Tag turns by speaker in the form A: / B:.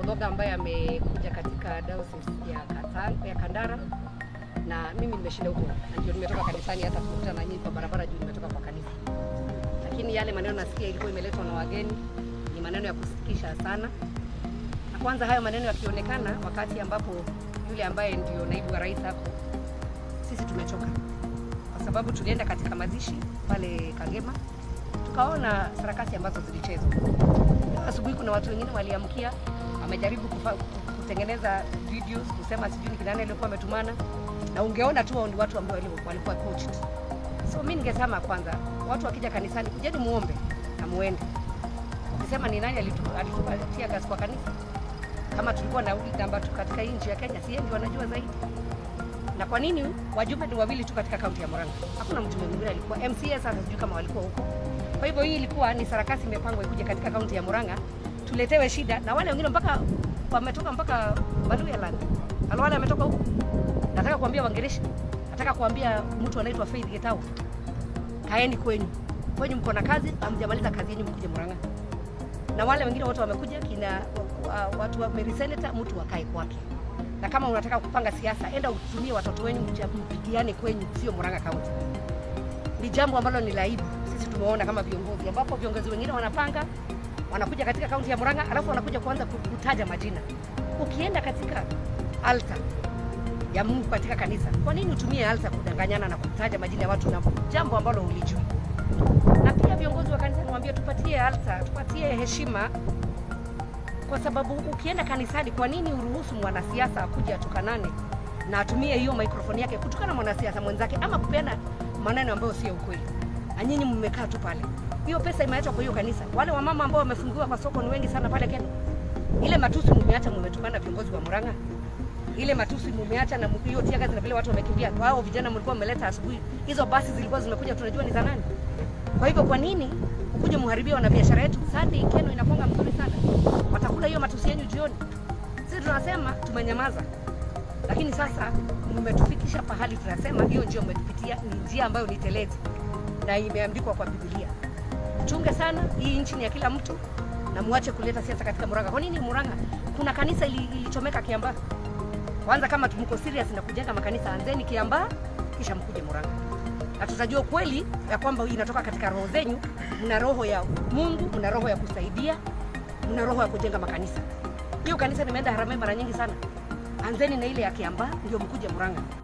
A: Mudhoga ambaye amekuja katika diocese ya, Kata- ya Kandara na mimi nimeshinda huko, na ndio nimetoka kanisani, hata tukutana na nyinyi kwa barabara juu nimetoka kwa kanisa, lakini yale maneno nasikia ilikuwa imeletwa na wageni ni maneno ya kusikitisha sana. Na kwanza hayo maneno yakionekana wakati ambapo yule ambaye ndio naibu wa rais hapo, sisi tumechoka kwa sababu tulienda katika mazishi pale Kangema tukaona sarakasi ambazo zilichezwa. Leo Asubuhi kuna watu wengine waliamkia, wamejaribu kufa, kutengeneza videos kusema sijui ni kina nani alikuwa ametumana, na ungeona tu hao ni watu ambao wali- walikuwa coached. So mimi ningesema kwanza, watu wakija kanisani, kujeni muombe na muende. Ukisema ni nani alitu- alitupatia gas kwa kanisa, kama tulikuwa na namba tu katika hii nchi ya Kenya, si yeye ndio wanajua zaidi na kwa nini wajumbe ni wawili tu katika kaunti ya Murang'a? Hakuna mtu mwingine alikuwa MCA, sasa sijui kama walikuwa huko. Kwa hivyo hii ilikuwa ni sarakasi imepangwa ikuje katika kaunti ya Murang'a, tuletewe shida na wale wengine mpaka wametoka mpaka Maluyaland. Alwale ametoka huko. Nataka kuambia Wangereshi, nataka kuambia mtu anaitwa Faith Getau, kaeni kwenyu, kwenyu mko na kazi, hamjamaliza kazi yenu, mkuje Murang'a. Na wale wengine wote wamekuja, kina wa- watu wa Mary Senator, mtu wakae kwake na kama unataka kupanga siasa, enda utumie watoto wenu mcha- mpigiane kwenyu, sio Murang'a County. Ni jambo ambalo ni la aibu. Sisi tumeona kama viongozi, ambapo viongozi wengine wanapanga wanakuja katika kaunti ya Murang'a, alafu wanakuja kuanza ku- kutaja majina. Ukienda katika altar ya Mungu katika kanisa, kwa nini utumie altar kudanganyana na kutaja majina ya watu na jambo ambalo ulijui? Na pia viongozi wa kanisa niwaambie, tupatie altar, tupatie heshima kwa sababu ukienda kanisani, kwa nini uruhusu mwanasiasa akuja atukanane na atumie hiyo mikrofoni yake kutukana mwanasiasa mwenzake ama kupeana maneno ambayo sio ukweli, na nyinyi mmekaa tu pale? Hiyo pesa imeachwa kwa hiyo kanisa. Wale wamama ambao wamefungiwa kwa soko ni wengi sana pale Kenya. Ile matusi mumeacha, mumetukana viongozi wa Murang'a. Ile matusi mumeacha na hiyo tiaga na vile watu wamekimbia. Wao vijana mlikuwa mmeleta asubuhi, hizo basi zilikuwa zimekuja, tunajua ni za nani. Kwa hivyo kwa nini ukuje muharibia wana biashara yetu? Sunday Keno inakonga mzuri sana, watakula hiyo matusi yenu jioni. Sisi tunasema tumenyamaza, lakini sasa mmetufikisha pahali tunasema hiyo njia umetupitia ni njia ambayo ni telezi na imeandikwa kwa Biblia. Chunge sana, hii nchi ni ya kila mtu na muache kuleta siasa katika Murang'a. Kwa nini Murang'a? Kuna kanisa ili- ilichomeka Kiambaa. Kwanza kama mko serious na kujenga makanisa, anzeni Kiambaa kisha mkuje Murang'a na tutajua ukweli ya kwamba hii inatoka katika roho zenyu. Mna roho ya Mungu, mna roho ya kusaidia, mna roho ya kujenga makanisa. Hiyo kanisa nimeenda Harambee mara nyingi sana. Anzeni na ile ya Kiambaa ndio mkuje Murang'a.